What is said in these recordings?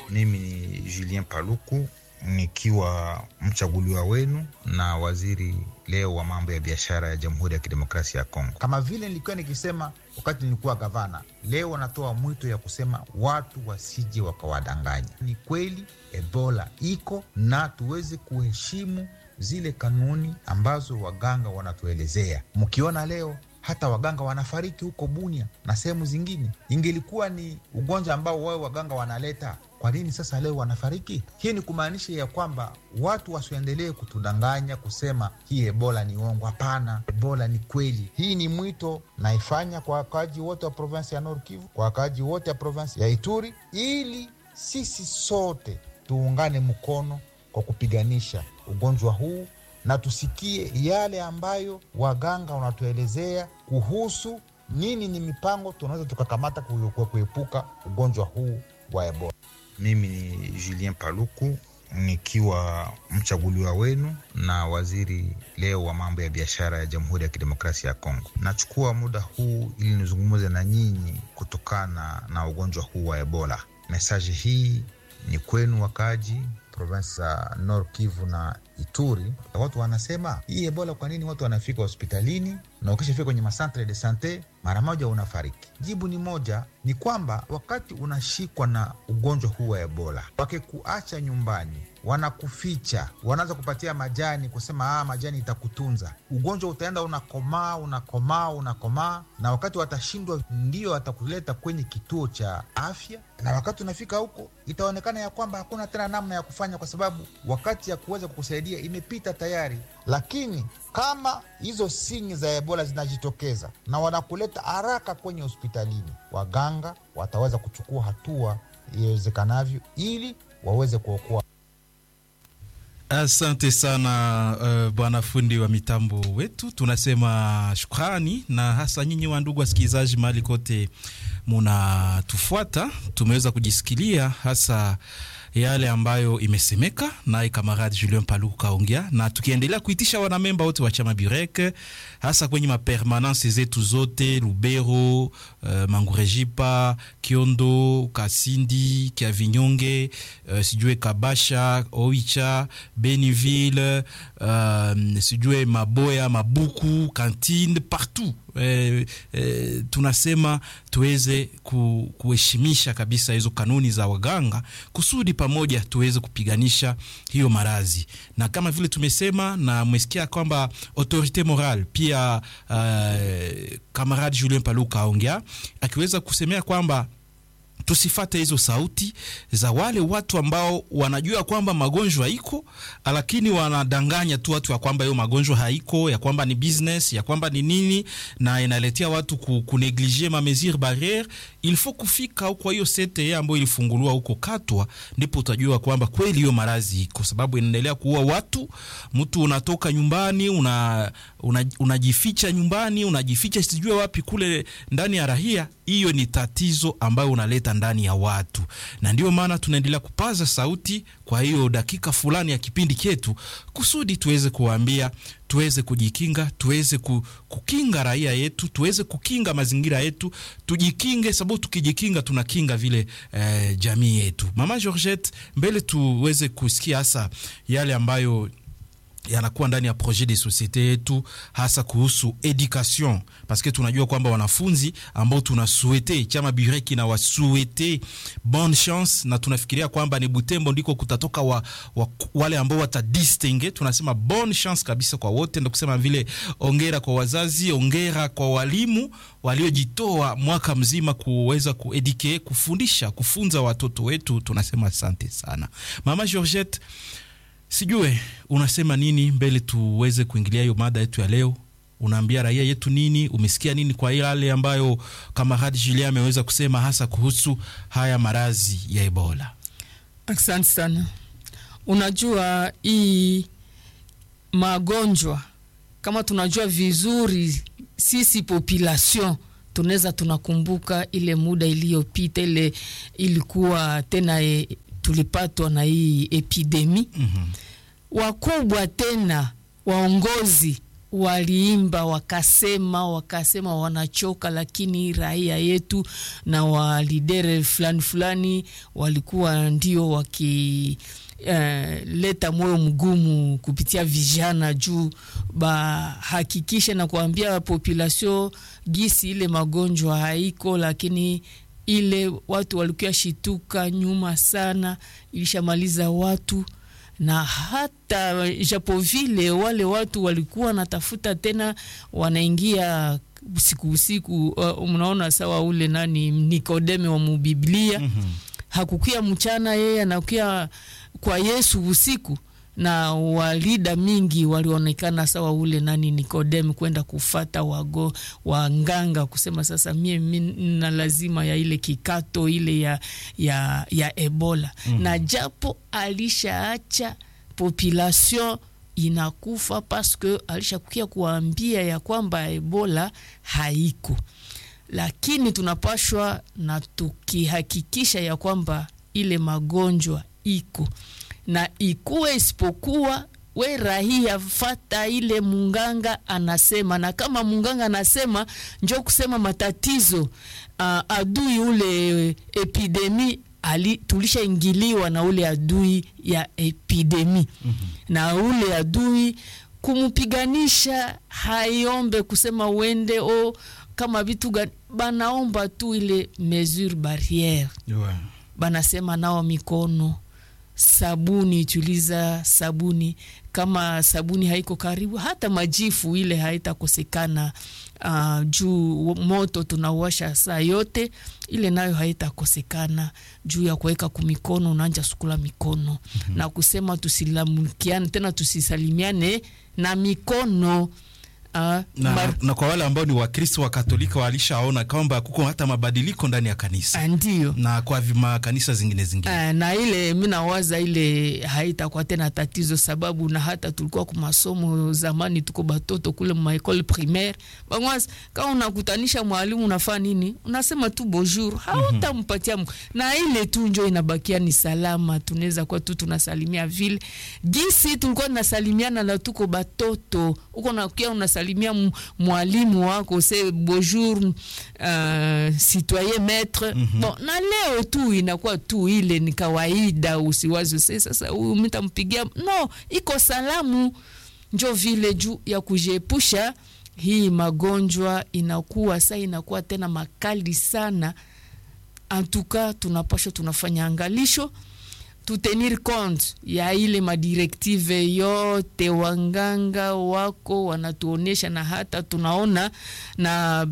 Mimi ni Julien Paluku nikiwa mchaguliwa wenu na waziri leo wa mambo ya biashara ya Jamhuri ya Kidemokrasia ya Kongo. Kama vile nilikuwa nikisema wakati nilikuwa gavana, leo wanatoa mwito ya kusema watu wasije wakawadanganya. Ni kweli Ebola iko na tuweze kuheshimu zile kanuni ambazo waganga wanatuelezea. Mkiona leo hata waganga wanafariki huko Bunia na sehemu zingine, ingelikuwa ni ugonjwa ambao wao waganga wanaleta kwa nini sasa leo wanafariki? Hii ni kumaanisha ya kwamba watu wasiendelee kutudanganya kusema hii ebola ni uongo. Hapana, ebola ni kweli. Hii ni mwito naifanya kwa wakaaji wote wa provinsi ya Nord Kivu, kwa wakaaji wote wa provinsi ya Ituri, ili sisi sote tuungane mkono kwa kupiganisha ugonjwa huu na tusikie yale ambayo waganga wanatuelezea kuhusu nini ni mipango tunaweza tukakamata kuepuka ugonjwa huu wa ebola. Mimi ni Julien Paluku nikiwa mchaguliwa wenu na waziri leo wa mambo ya biashara ya Jamhuri ya Kidemokrasia ya Kongo. Nachukua muda huu ili nizungumze na nyinyi kutokana na ugonjwa huu wa Ebola. Mesaji hii ni kwenu wakaaji provinsi za Nord Kivu na Ituri. Watu wanasema hii Ebola, kwa nini watu wanafika hospitalini na ukishafika kwenye masantre de sante mara moja unafariki? Jibu ni moja, ni kwamba wakati unashikwa na ugonjwa huu wa Ebola, wakikuacha nyumbani, wanakuficha, wanaanza kupatia majani, kusema ah, majani itakutunza. Ugonjwa utaenda unakomaa, unakomaa, unakomaa, na wakati watashindwa, ndio watakuleta kwenye kituo cha afya, na wakati unafika huko itaonekana ya kwamba hakuna tena namna ya kufanya, kwa sababu wakati ya kuweza kukusaidia imepita tayari. Lakini kama hizo sinyi za Ebola zinajitokeza na wanakuleta haraka kwenye hospitalini, waganga wataweza kuchukua hatua iwezekanavyo ili waweze kuokoa. Asante sana uh, bwana fundi wa mitambo wetu, tunasema shukrani, na hasa nyinyi wa ndugu wasikilizaji, mahali kote munatufuata, tumeweza kujisikilia hasa yale ambayo imesemeka naye kamaradi Julien Paluku kaongea, na tukiendelea kuitisha wanamemba wote wa chama Burek hasa kwenye mapermanence zetu zote Lubero, uh, Mangurejipa, Kiondo, Kasindi, Kiavinyonge, uh, sijue Kabasha, Oicha, Beniville, uh, sijue Maboya, Mabuku, Kantine, partout eh, eh, tunasema tuweze ku, kuheshimisha kabisa hizo kanuni za waganga kusudi pamoja tuweze kupiganisha hiyo maradhi, na kama vile tumesema na mmesikia kwamba autorite morale pia uh, kamaradi Julien Paluka aongea akiweza kusemea kwamba tusifate hizo sauti za wale watu ambao wanajua kwamba magonjwa iko, lakini wanadanganya tu watu ya kwamba hiyo magonjwa haiko, ya kwamba ni business, ya kwamba ni nini, na inaletea watu ku, kuneglige ma mesure barriere. Il faut kufika huko hiyo CTE ambayo ilifunguliwa huko Katwa, ndipo utajua kwamba kweli hiyo maradhi iko, sababu inaendelea kuua watu. Mtu unatoka nyumbani una, una, unajificha nyumbani, unajificha sijue wapi kule ndani ya rahia. Hiyo ni tatizo ambayo unaleta ndani ya watu, na ndio maana tunaendelea kupaza sauti kwa hiyo dakika fulani ya kipindi chetu, kusudi tuweze kuwaambia, tuweze kujikinga, tuweze kukinga raia yetu, tuweze kukinga mazingira yetu, tujikinge, sababu tukijikinga tunakinga vile eh, jamii yetu. Mama Georgette, mbele tuweze kusikia hasa yale ambayo yanakuwa ndani ya projet de societe yetu hasa kuhusu education, paske tunajua kwamba wanafunzi ambao tunasuete chama Bureki na wasuete bonne chance, na tunafikiria kwamba ni Butembo ndiko kutatoka wa, wa, wale ambao watadistingue. Tunasema bonne chance kabisa kwa wote, ndio kusema vile ongera kwa wazazi, ongera kwa walimu waliojitoa mwaka mzima kuweza kuedike, kufundisha, kufunza watoto wetu. Tunasema asante sana Mama Georgette. Sijue unasema nini mbele tuweze kuingilia hiyo mada yetu ya leo. Unaambia raia yetu nini? Umesikia nini kwa yale ambayo kamaradi Julien ameweza kusema hasa kuhusu haya maradhi ya Ebola? Asante sana. Unajua hii magonjwa kama tunajua vizuri sisi population tunaweza tunakumbuka ile muda iliyopita, ile ilikuwa tena e, tulipatwa na hii epidemi mm -hmm. Wakubwa tena waongozi waliimba wakasema wakasema wanachoka, lakini raia yetu na walidere fulani fulani walikuwa ndio waki Uh, leta moyo mgumu kupitia vijana juu bahakikishe na kuambia population gisi ile magonjwa haiko, lakini ile watu walikuwa shituka nyuma sana, ilishamaliza watu na hata japo vile wale watu walikuwa natafuta tena, wanaingia usiku usiku. Uh, mnaona sawa ule nani Nikodeme wa mubiblia mm -hmm. hakukia mchana, yeye anakuya kwa Yesu usiku na walida mingi walionekana sawa ule nani Nikodemu kwenda kufata wago wanganga kusema sasa mie na lazima ya ile kikato ile ya, ya, ya Ebola mm -hmm. na japo alishaacha population inakufa paske alishakukia kuambia ya kwamba Ebola haiko, lakini tunapashwa na tukihakikisha ya kwamba ile magonjwa iko na ikuwe isipokuwa we rahia fata ile munganga anasema, na kama munganga anasema njo kusema matatizo uh, adui ule epidemi ali tulishaingiliwa na ule adui ya epidemi mm -hmm. na ule adui kumupiganisha haiombe kusema uende o kama vitu gani, banaomba tu ile mesure barriere yeah. banasema nao mikono sabuni tuliza sabuni, kama sabuni haiko karibu, hata majifu ile haitakosekana. Uh, juu moto tunauwasha saa yote, ile nayo haitakosekana juu ya kuweka kumikono, unaanja sukula mikono mm -hmm. na kusema tusilamukiane tena, tusisalimiane na mikono Uh, na, mar... na kwa wale ambao ni Wakristo wa Katolika walishaona kwamba kuko hata mabadiliko ndani ya kanisa ndio, na kwa makanisa zingine zingine uh, na ile mi nawaza ile haitakuwa tena tatizo, sababu na hata tulikuwa kwa masomo zamani, tuko batoto kule ma école primaire bangwazi, kama unakutanisha mwalimu unafaa nini, unasema tu bonjour, hautampatia mm -hmm. na ile tu njo inabakia ni salama, tunaweza kuwa tu tunasalimia vile gisi tulikuwa tunasalimiana na tuko batoto uko nakia unasalimia mwalimu wako se bonjour uh, citoyen maître mm -hmm. Bon, na leo tu inakuwa tu ile ni kawaida, usiwazi se sasa huyu mitampigia no, iko salamu njo vile juu ya kujiepusha hii magonjwa inakuwa sa inakuwa tena makali sana. Antuka tunapasha tunafanya angalisho tutenir compte ya ile madirektive yote wanganga wako wanatuonesha, na hata tunaona na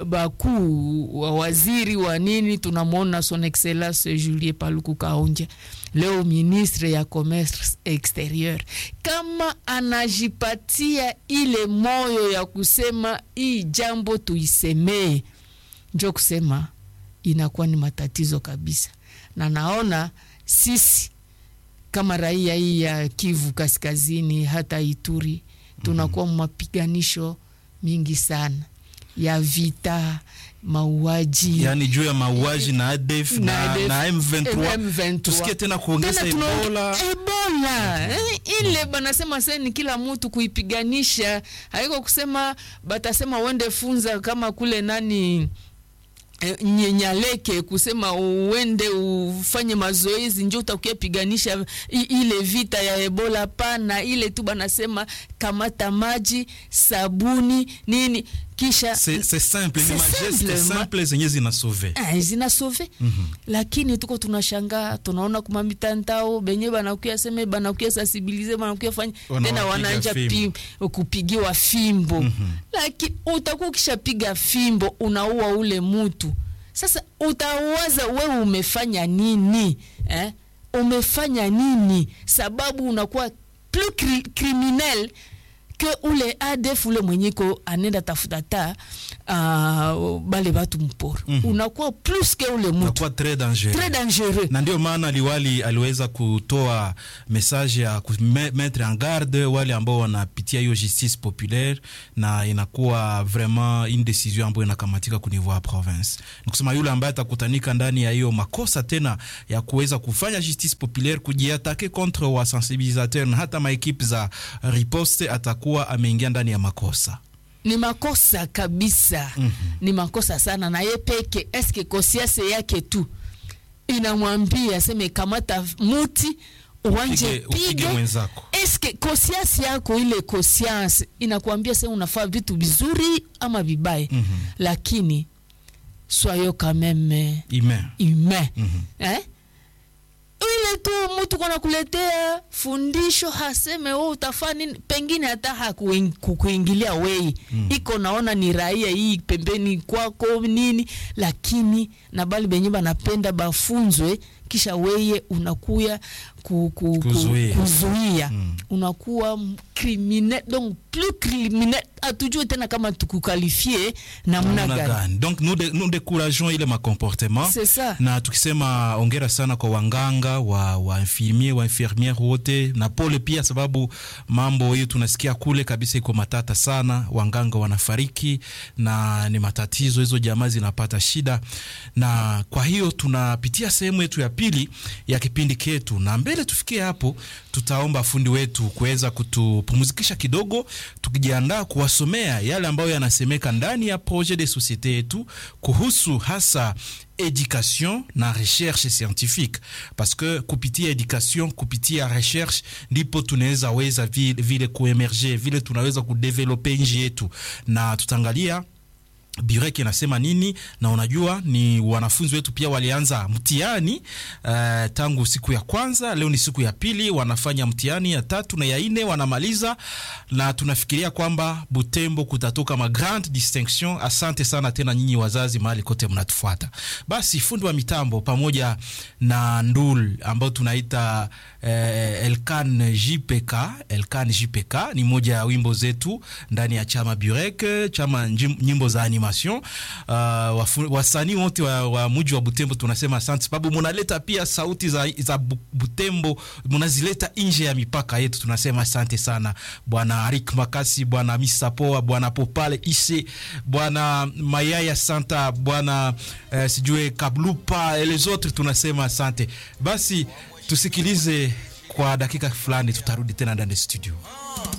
bakuu wa waziri wa nini, tunamwona son excellence Julie Paluku Kaonja leo ministre ya commerce exterieur, kama anajipatia ile moyo ya kusema hii jambo tuisemee, njo kusema inakuwa ni matatizo kabisa, na naona sisi kama raia hii ya Kivu Kaskazini hata Ituri tunakuwa mapiganisho mingi sana ya vita mauaji, yani juu ya mauaji na ADF na, na M23, M23. tusikie tena kuongeza Tena tuna- Ebola Ebola eh, ile banasema sasa ni kila mtu kuipiganisha, haiko kusema batasema uende funza kama kule nani eh, nyenyaleke kusema uende ufanye mazoezi njo utakuya piganisha i- ile vita ya Ebola. Pana ile tu banasema kamata maji, sabuni nini kisha c'est c'est simple, ni C'est mageste simple, ma- simple zenye zinasove Ah, zinasove lakini tuko tunashangaa tunaona kuma mitandao benye banakuya seme banakuya sensibilize banakuya fanya Wanawapiga tena wananja pi, kupigiwa fimbo lakini utakuwa ukishapiga fimbo unaua ule mutu sasa utawaza wewe umefanya nini eh? umefanya nini sababu unakuwa plus cri criminel ke ule ADF ule mwenyeko anenda tafuta ta uh, bale batu mporo unakuwa plus ke ule mutu nakuwa très dangereux très dangereux na ndio maana liwali aliweza kutoa message ya kumettre en garde wale ambao wanapitia hiyo justice populaire, na inakuwa vraiment une décision ambayo inakamatika ku niveau ya province. Ni kusema yule ambaye atakutanika ndani ya hiyo makosa tena ya kuweza kufanya justice populaire, kujiatake contre wa sensibilisateur na hata maekipe za riposte, atakuwa anakuwa ameingia ndani ya makosa ni makosa kabisa mm -hmm. ni makosa sana na ye peke eske kosiase yake tu inamwambia seme kamata muti uwanje Upige- upige pige mwenzako. eske kosiasi yako ile kosiasi inakuambia se unafaa vitu vizuri ama vibaya mm -hmm. lakini soyo kameme ime humain Mhm. eh? ile tu mtu kona kuletea fundisho haseme we utafaa nini pengine hata hakuing- kukuingilia wei mm. iko naona ni raia hii pembeni kwako nini lakini na bali benye banapenda bafunzwe kisha weye unakuya ku, ku, ku, Kuzuia. kuzuia mm. unakuwa criminel donc plus criminel hatujue tena kama tukukalifie namna namna gani gani donc nous, de, nous décourageons ile macomportement C'est ça. na tukisema ongera sana kwa wanganga wa, wa infirmier wa infirmiere wote na pole pia sababu mambo hiyo tunasikia kule kabisa iko matata sana wanganga wanafariki na ni matatizo hizo jamaa zinapata shida na kwa hiyo tunapitia sehemu yetu ya pili ya kipindi ketu na mbele tufikie hapo tutaomba fundi wetu kuweza kutupumzikisha kidogo tukijiandaa kuwasomea yale ambayo yanasemeka ndani ya projet de societe yetu kuhusu hasa education na recherche scientifique parce que kupitia education kupitia recherche ndipo tunaweza weza vile, vile kuemerge vile tunaweza kudevelope nji yetu na tutaangalia Burek inasema nini, na unajua ni wanafunzi wetu pia walianza mtihani uh, tangu siku ya kwanza. Leo ni siku ya pili, wanafanya mtihani ya tatu na ya nne wanamaliza, na tunafikiria kwamba Butembo kutatoka ma grande distinction. Asante sana tena nyinyi wazazi, mahali kote mnatufuata. Basi fundi wa mitambo pamoja na Ndul ambao tunaita eh, Elkan JPK. Elkan JPK ni moja ya wimbo zetu ndani ya chama Burek, chama njim- nyimbo za animation. Uh, wafu- wasanii wote wa, wa muji wa Butembo tunasema asante, sababu munaleta pia sauti za, za Bu- Butembo munazileta nje ya mipaka yetu. Tunasema asante sana bwana Arik Makasi, bwana Misapoa, bwana Popale Ise, bwana Mayaya Santa, bwana eh, sijue Kablupa les autres, tunasema asante. Basi tusikilize kwa dakika fulani, tutarudi tena ndani ya studio.